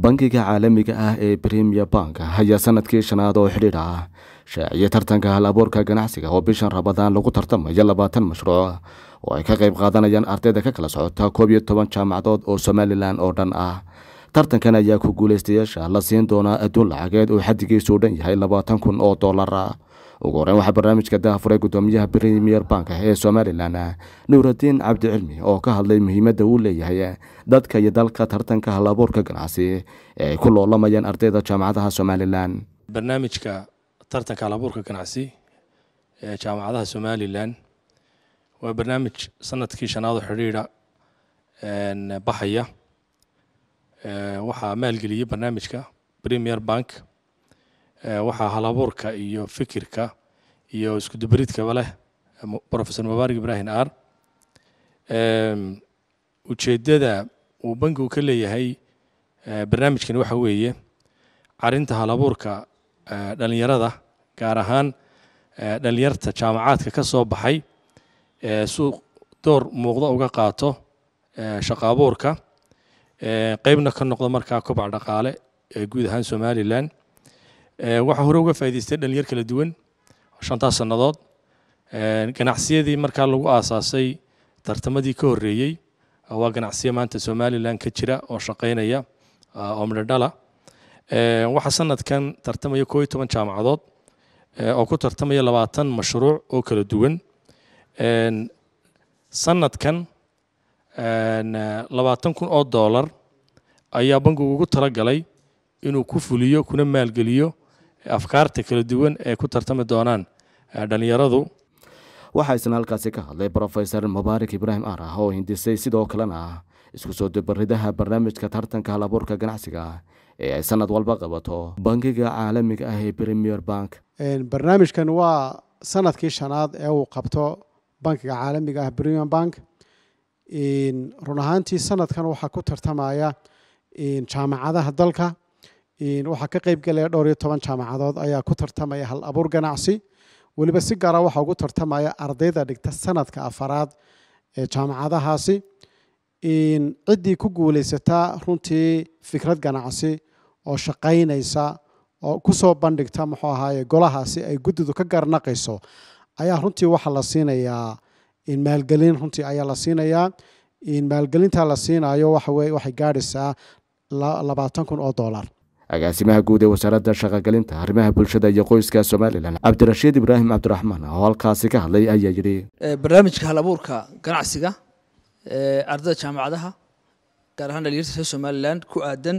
bangiga caalamiga ah ee premier bank ayaa sanadkii shanaad oo xidhiidh ah shaaciyay tartanka hal abuurka ganacsiga oo bishan rabadaan lagu tartamayo labaatan mashruuc oo ay ka qayb qaadanayaan ardayda ka kala socota koob iyo toban jaamacadood oo somalilan oo dhan ah tartankan ayaa ku guulaystayaasha la siin doonaa adduun lacageed oo xadigiisu dhan yahay labaatan kun oo dollar ah ugu horeyn waxaa barnaamijka dahafuray gudoomiyaha premier bank ee somalilan nuuradiin cabdicilmi oo ka hadlay muhiimadda uu leeyahay dadka iyo dalka tartanka hal abuurka ganacsi ee ay ku loolamayaan ardayda jaamacadaha somalilan barnaamijka tartanka hal abuurka ganacsi ee jaamacadaha somalilan waa barnaamij sanadkii shanaado xidhiidha baxaya waxaa maalgeliyey barnaamijka premier bank waxaa halabuurka iyo fikirka iyo iskudubaridkaba leh profesor mubaarak ibrahim ar ujeeddada uu bankigu ka leeyahay barnaamijkani waxa weeye carinta halabuurka dhalinyarada gaar ahaan dhalinyarta jaamacaadka ka soo baxay suuq door muuqda uga qaato shaqo abuurka qeybna ka noqdo markaa kobac dhaqaale ee guud ahaan somalilan waxaa hore uga faa'idaystay dhalinyar kala duwan shantaas sannadood ganacsiyadii markaa lagu aasaasay tartamadii ka horreeyey waa ganacsiyo maanta somalilan ka jira oo shaqaynaya oo midhodhala waxaa sanadkan tartamaya koo iyo toban jaamacadood oo ku tartamaya labaatan mashruuc oo kala duwan sanadkan labaatan kun oo dollar ayaa bankigu ugu talagalay inuu ku fuliyo kuna maalgeliyo afkaarta kala duwan ee ku tartami doonaan dhalinyaradu waxaa isna halkaasi ka hadlay brofesor mubaarak ibraahim arah oo hindisay sidoo kalena isku soo dubaridaha barnaamijka tartanka hal abuurka ganacsiga ee ay sanad walba qabato bangiga caalamiga ah ee premier bank barnaamijkan waa sanadkii shanaad ee uu qabto bankiga caalamiga ah premier bank run ahaantii sanadkan waxaa ku tartamaya jaamacadaha dalka waxaa ka qeyb galaya dhowr iyo toban jaamacadood ayaa ku tartamaya hal abuur ganacsi weliba si gaara waxaa ugu tartamaya ardayda dhigta sanadka afaraad ee jaamacadahaasi ciddii ku guulaysataa runtii fikrad ganacsi oo shaqaynaysa oo kusoo bandhigta muxuu ahaaye golahaasi ay guddidu ka garnaqayso ayaa runtii waxaa la siinayaa maalgelin runtii ayaa la siinayaa maalgelinta la siinayo waxaweye waxay gaadhaysaa labaatan kun oo dollar agaasimaha guud ee wasaaradda shaqogelinta arrimaha bulshada iyo qoyska somalilan cabdirashiid ibraahim cabdiraxmaan oo halkaasi ka hadlay ayaa yidhi barnaamijka hal abuurka ganacsiga ardayda jaamacadaha gaar ahaan dhalinyarta reer somalilan ku aadan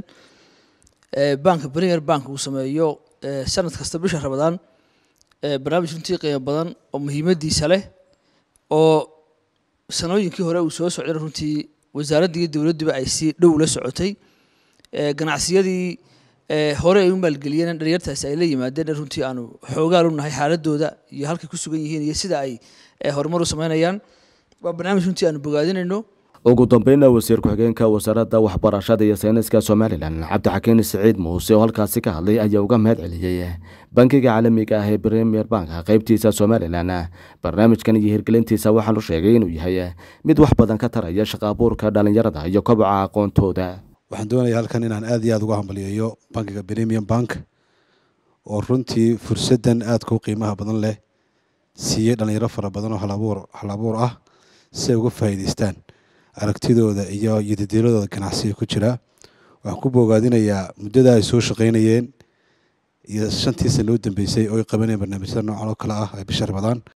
banka premier bank uu sameeyo sanad kasta bisha rabadaan barnaamij runtii qiimo badan oo muhiimadiisa leh oo sanooyinkii hore uu soo socday runtii wasaaradda iyo dowladduba ay si dhow la socotay ganacsiyadii hore ay u maalgeliyeen dhalinyartaasi ay la yimaadeen runtii aanu xoogaal u nahay xaaladooda iyo halkay ku sugan yihiin iyo sida ay horumar u sameynayaan waa barnaamij runtii aanu bogaadinayno ugu dambeynna wasiir ku-xigeenka wasaaradda waxbarashada iyo sayniska somalilan cabdixakiin siciid muuse oo halkaasi ka hadlay ayaa uga mahad celiyey bankiga caalamiga ah ee premier bank qeybtiisa somalilan barnaamijkan iyo hirgelintiisa waxaanu sheegay inuu yahay mid wax badan ka taraya shaqa abuurka dhalinyarada iyo koboca aqoontooda waxaan doonaya halkan inaan aad iyo aad uga hambaliyeeyo bankiga premium bank oo runtii fursaddan aadka u qiimaha badan leh siiyey dhalinyaro fara badan oo halabuur hal abuur ah si ay uga faa'iidaystaan aragtidooda iyo yadidiiladooda ganacsiga ku jira waxaan ku boogaadinayaa muddada ay soo shaqaynayeen iyo shantii sana u dambeysay oo ay qabanayeen barnaamijyada noocan oo kale ah ee bisha rabadaan